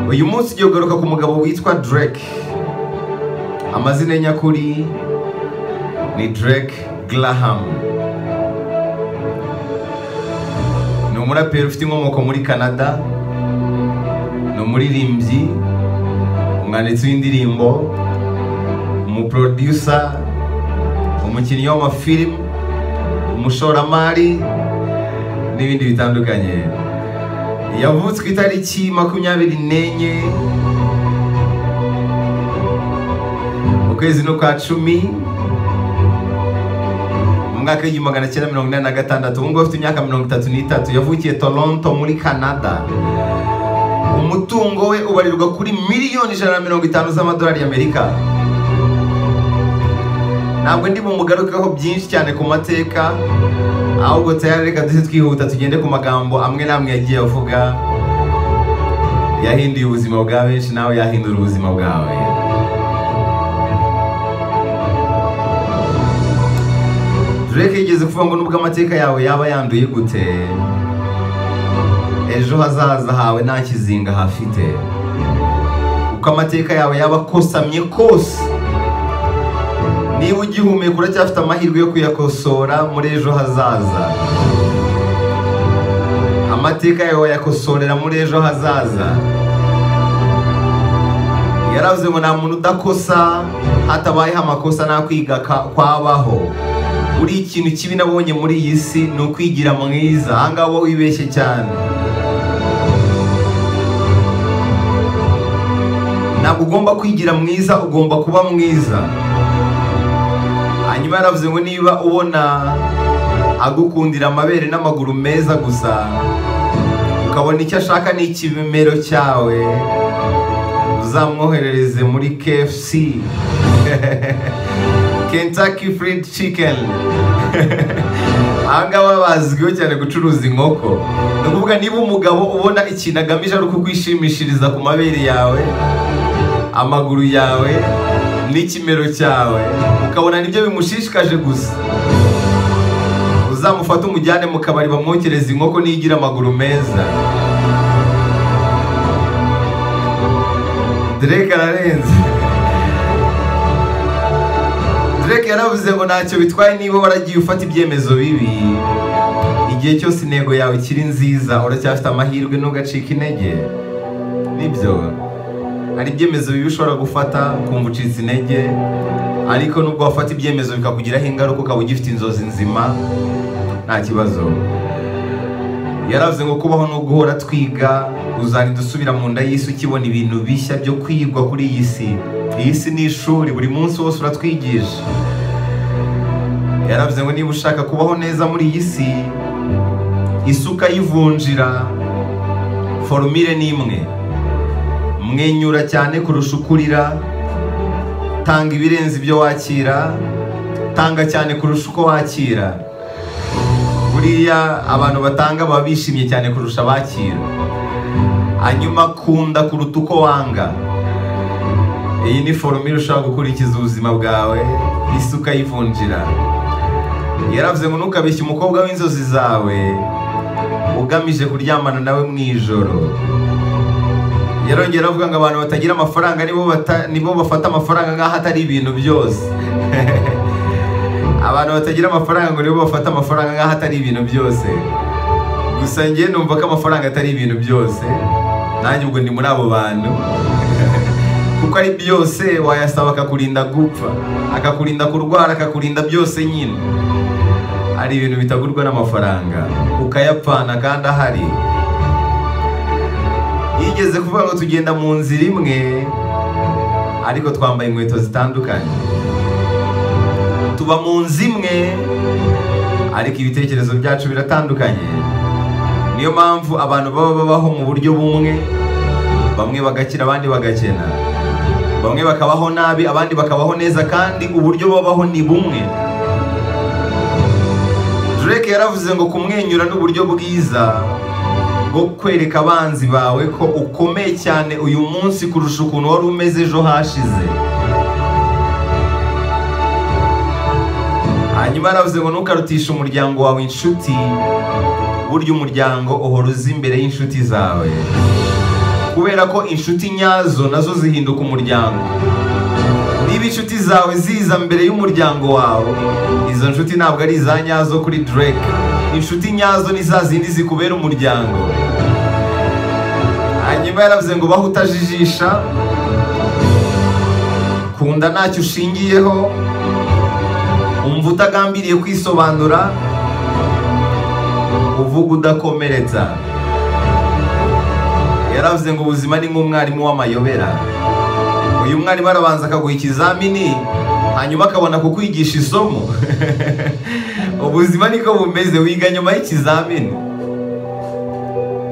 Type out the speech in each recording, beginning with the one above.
uyu munsi ugiye kugaruka ku mugabo witwa Drake amazina ye nyakuri ni Drake Graham ni umuraperi ufite inkomoko muri Canada ni umuririmbyi umwanditsi w'indirimbo umuprodusa umukinnyi w'amafilimi umushoramari n'ibindi bitandukanye yavutse ku itariki makumyabiri n'enye ukwezi no kwa cumi mu mwaka w'igihumbi magana cyenda mirongo inani na gatandatu ubu ngubu afite imyaka mirongo itatu n'itatu yavukiye toronto muri canada umutungo we ubarirwa kuri miliyoni ijana na mirongo itanu z'amadolari y'amerika ntabwo ndi bumugarukeho byinshi cyane ku mateka ahubwo tayari reka duhite twihuta tugende ku magambo amwe n'amwe yagiye avuga yahinduye ubuzima bwa benshi nawe yahindura ubuzima bwawe Drake yigeze kuvuga ngo nubwo amateka yawe yaba yanduye gute ejo hazaza hawe nta kizinga hafite uko amateka yawe yaba akosamye kose niba ugihumeka uracyafite amahirwe yo kuyakosora muri ejo hazaza amateka yawe wayakosorera muri ejo hazaza yaravuze ngo nta muntu udakosa hatabayeho amakosa nta kwiga ka- kwabaho buri ikintu kibi nabonye muri iyi si ni ukwigira mwiza ahangaha uba wibeshye cyane ntabwo ugomba kwigira mwiza ugomba kuba mwiza hanyuma yaravuze ngo niba ubona agukundira amabere n'amaguru meza gusa ukabona icyo ashaka ni ikibimero cyawe uzamwoherereze muri KFC Kentucky Fried Chicken aha ngaba bazwiho cyane gucuruza inkoko ni ukuvuga niba umugabo ubona ikintu agamije ari ukukwishimishiriza ku mabere yawe amaguru yawe n'ikimero cyawe ukabona nibyo bimushishikaje gusa uzamufate umujyane mu kabari bamwokereze inkoko n'igira amaguru meza Drake ararenze Drake yaravuze ngo ntacyo bitwaye niba waragiye ufata ibyemezo bibi igihe cyose intego yawe ikiri nziza uracyafite amahirwe ntugacike intege nibyo hari ibyemezo bibi ushobora gufata ukumva ucitse intege ariko nubwo wafata ibyemezo bikakugiraho ingaruka ukaba ugifite inzozi nzima nta kibazo yaravuze ngo kubaho no guhora twiga uzagenda usubira mu nda y'isi ukibona ibintu bishya byo kwigwa kuri iyi si iyi si ni ishuri buri munsi wose uratwigisha yaravuze ngo niba ushaka kubaho neza muri iyi si isuka yivunjira forumire ni imwe mwenyura cyane kurusha uko urira tanga ibirenze ibyo wakira tanga cyane kurusha uko wakira buriya abantu batanga baba bishimye cyane kurusha abakira hanyuma kunda kuruta uko wanga iyi ni forumire ushobora gukurikiza ubuzima bwawe isuka yivunjira yaravuze ngo ntukabeshye umukobwa w'inzozi zawe ugamije kuryamana nawe mu ijoro yarongera avuga ngo abantu batagira amafaranga nibo bata- nibo bafata amafaranga nk'aho atari ibintu byose abantu batagira amafaranga ngo nibo bafata amafaranga nk'aho atari ibintu byose gusa njye numva ko amafaranga atari ibintu byose nanjye ubwo ndi muri abo bantu kuko ari byose wayasaba akakurinda gupfa akakurinda kurwara akakurinda byose nyine ari ibintu bitagurwa n'amafaranga ukayapfana kandi ahari yigeze kuvuga ngo tugenda mu nzira imwe ariko twambaye inkweto zitandukanye tuba mu nzu imwe ariko ibitekerezo byacu biratandukanye niyo mpamvu abantu baba babaho mu buryo bumwe bamwe bagakira abandi bagakena bamwe bakabaho nabi abandi bakabaho neza kandi uburyo babaho ni bumwe Drake yaravuze ngo kumwenyura n'uburyo bwiza bwo kwereka abanzi bawe ko ukomeye cyane uyu munsi kurusha ukuntu wari umeze ejo hashize hanyuma yaravuze ngo ntukarutishe umuryango wawe inshuti burya umuryango uhora uza imbere y'inshuti zawe kubera ko inshuti nyazo nazo zihinduka umuryango niba inshuti zawe ziza mbere y'umuryango wawe izo nshuti ntabwo ari iza nyazo kuri drake inshuti nyazo ni za zindi zikubera umuryango hanyuma yaravuze ngo baho utajijisha kunda ntacyo ushingiyeho umva utagambiriye kwisobanura uvuga udakomeretsa yaravuze ngo ubuzima ni nk'umwarimu w'amayobera uyu mwarimu arabanza akaguha ikizamini hanyuma akabona kukwigisha isomo ubuzima niko bumeze wiga nyuma y'ikizamini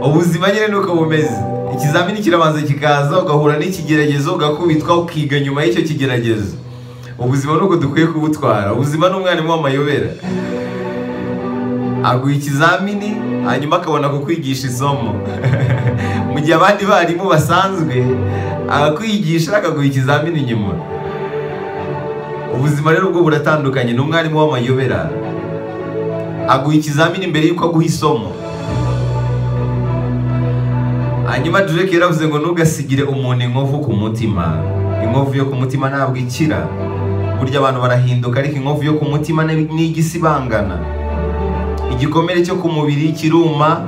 ubuzima nyine nuko bumeze ikizamini kirabanza kikaza ugahura n'ikigeragezo ugakubitwa ukiga nyuma y'icyo kigeragezo ubuzima nuko dukwiye kubutwara ubuzima ni umwarimu w'amayobera aguha ikizamini hanyuma akabona kukwigisha isomo mu gihe abandi barimu basanzwe akakwigisha akaguha ikizamini nyuma ubuzima rero ubwo buratandukanye ni umwarimu w'amayobera aguha ikizamini mbere y'uko aguha isomo hanyuma Drake yaravuze ngo ntugasigire umuntu inkovu ku mutima inkovu yo ku mutima ntabwo ikira burya abantu barahinduka ariko inkovu yo ku mutima ni igisibangana igikomere cyo ku mubiri kiruma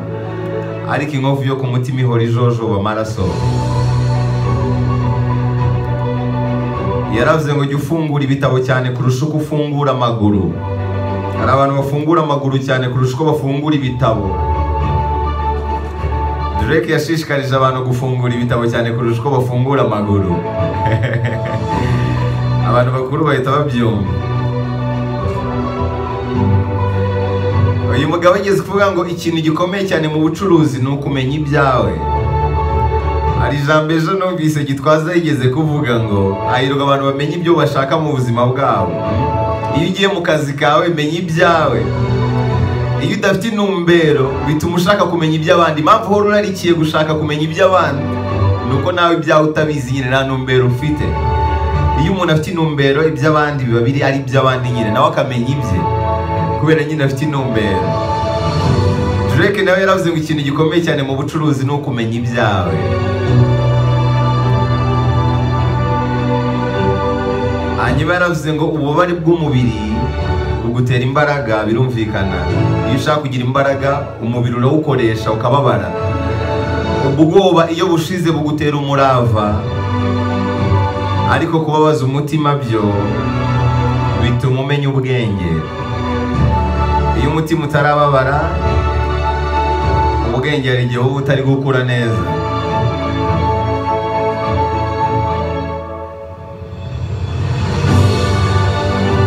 ariko inkovu yo ku mutima ihora ijojoba amaraso yaravuze ngo jya ufungura ibitabo cyane kurusha uko ufungura amaguru hari abantu bafungura amaguru cyane kurusha uko bafungura ibitabo Drake yashishikarije abantu gufungura ibitabo cyane kurusha uko bafungura amaguru abantu bakuru bahita babyumva uyu mugabo ageze kuvuga ngo ikintu gikomeye cyane mu bucuruzi ni ukumenya ibyawe hari ijambo ejo numvise gitwaza yigeze kuvuga ngo hahirwa abantu bamenya ibyo bashaka mu buzima bwabo iyo ugiye mu kazi kawe menya ibyawe iyo udafite intumbero bituma ushaka kumenya iby'abandi impamvu uhora urarikiye gushaka kumenya iby'abandi ni uko nawe ibyawe utabizi nyine nta ntumbero ufite iyo umuntu afite intumbero iby'abandi biba biri ari iby'abandi nyine nawe akamenya ibye kubera nyine afite intumbero Drake nawe yaravuze ngo ikintu gikomeye cyane mu bucuruzi ni ukumenya ibyawe hanyuma yaravuze ngo ububabare bw'umubiri bugutera imbaraga birumvikana iyo ushaka kugira imbaraga umubiri urawukoresha ukababara ubwoba iyo bushize bugutera umurava ariko kubabaza umutima byo bituma umenya ubwenge iyo umutima utarababara ubwenge hari igihe uba utari gukura neza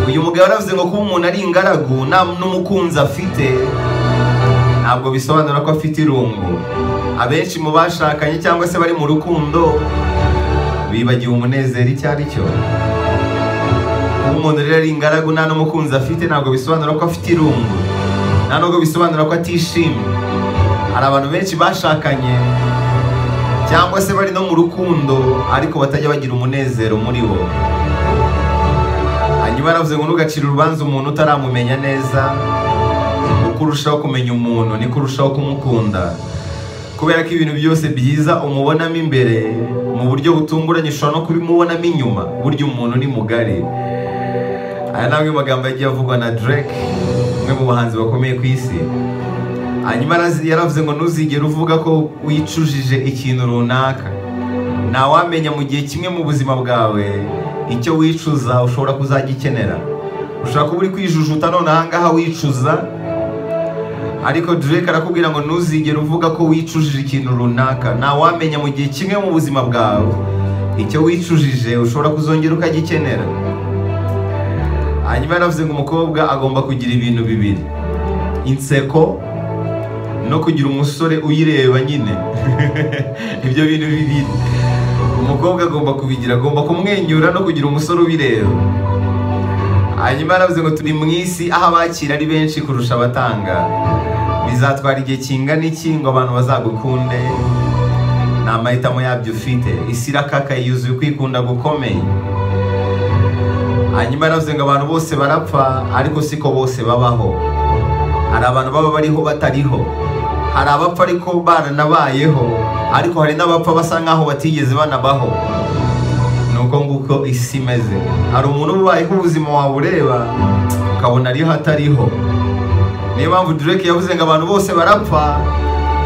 uyu mugabo yaravuze ngo kuba umuntu ari ingaragu nta n'umukunzi afite ntabwo bisobanura ko afite irungu abenshi mu bashakanye cyangwa se bari mu rukundo bibagiwe umunezero icyo ari cyo kuba umuntu rero ari ingaragu nta n'umukunzi afite ntabwo bisobanura ko afite irungu nta nubwo bisobanura ko atishimye hari abantu benshi bashakanye cyangwa se bari no mu rukundo ariko batajya bagira umunezero muri bo hanyuma yaravuze ngo ntugacire urubanza umuntu utaramumenya neza uko urushaho kumenya umuntu niko urushaho kumukunda kubera ko ibintu byose byiza umubonamo imbere mu buryo butunguranye ushobora no kubimubonamo inyuma burya umuntu ni mugari aya ni amwe magambo yagiye avugwa na Drake umwe mu bahanzi bakomeye ku isi hanyuma yaravuze ngo ntuzigere uvuga ko wicujije ikintu runaka ntawamenya mu gihe kimwe mu buzima bwawe icyo wicuza ushobora kuzajya ukenera ushobora kuba uri kwijujuta none ahangaha wicuza ariko Drake arakubwira ngo ntuzigere uvuga ko wicujije ikintu runaka ntawamenya mu gihe kimwe mu buzima bwawe icyo wicujije ushobora kuzongera ukagikenera hanyuma yaravuze ngo umukobwa agomba kugira ibintu bibiri inseko no kugira umusore uyireba nyine ibyo bintu bibiri umukobwa agomba kubigira agomba kumwenyura no kugira umusore ubireba hanyuma yaravuze ngo turi mu isi aho abakira ari benshi kurusha abatanga bizatwara igihe kingana iki ngo abantu bazagukunde ni amahitamo yabyo ufite isi irakakaye yuzuye ukwikunda gukomeye hanyuma yaravuze ngo abantu bose barapfa ariko siko bose babaho hari abantu baba bariho batariho hari abapfa ariko baranabayeho ariko hari n'abapfa basa nk'aho batigeze banabaho ni uko nguko isi imeze hari umuntu ubayeho ubuzima wawe ureba ukabona ariho atariho niyo mpamvu Drake yavuze ngo abantu bose barapfa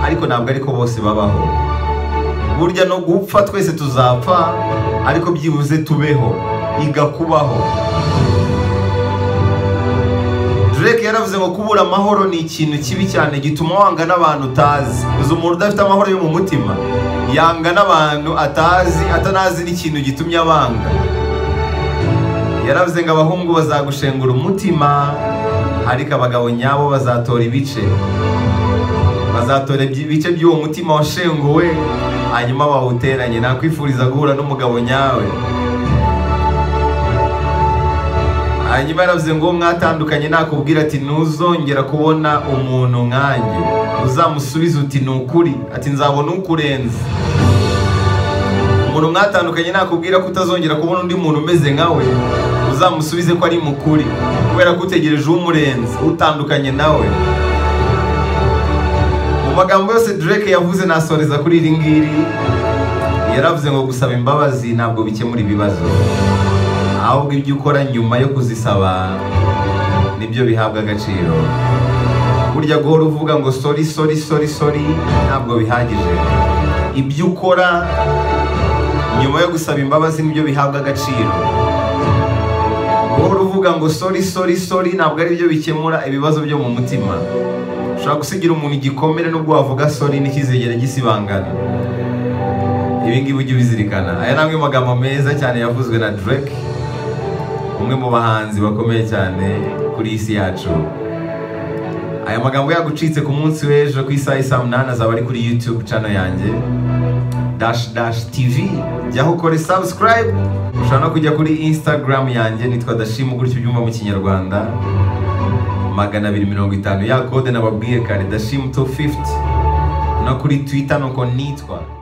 ariko ntabwo ariko bose babaho burya no gupfa twese tuzapfa ariko byibuze tubeho igakubaho Drake yaravuze ngo kubura amahoro ni ikintu kibi cyane gituma wanga n'abantu utazi uzi umuntu udafite amahoro yo mu mutima yanga n'abantu atazi atanazi n'ikintu gitumye abanga yaravuze ngo abahungu bazagushengura umutima ariko abagabo nyabo bazatora ibice bazatora ibice by'uwo mutima washenguwe hanyuma bawuteranye nakwifuriza guhura n'umugabo nyawe hanyuma yaravuze ngo mwatandukanye nakubwira ati ntuzongera kubona umuntu nkanjye uzamusubiza uti ni ukuri ati nzabona ukurenze umuntu mwatandukanye nakubwira ko utazongera kubona undi muntu umeze nkawe uzamusubize ko ari mukuri kubera ko utegereje umurenze utandukanye nawe mu magambo yose Drake yavuze nasoreza kuri iri ngiri yaravuze ngo gusaba imbabazi ntabwo bikemura ibibazo ahubwo ibyo ukora nyuma yo kuzisaba nibyo bihabwa agaciro burya guhora uvuga ngo sori sori sori sori ntabwo bihagije ibyo ukora nyuma yo gusaba imbabazi nibyo bihabwa agaciro guhora uvuga ngo sori sori sori ntabwo ari byo bikemura ibibazo byo mu mutima ushobora gusigira umuntu igikomere n'ubwo wavuga sori ntikizegera gisibangana ibi ngibi ujye ubizirikana aya ni amwe mu magambo meza cyane yavuzwe na Drake umwe mu bahanzi bakomeye cyane kuri iyi si yacu aya magambo yagucitse ku munsi w'ejo ku isaha isa munani azaba ari kuri youtube cano yanjye dash dash tv jyaho ukore subscribe ushobora no kujya kuri instagram yanjye nitwa dashimu gutyo ubyumva mu kinyarwanda magana abiri mirongo itanu ya kode nababwiye kare dashimu 250 no kuri twitter nuko nitwa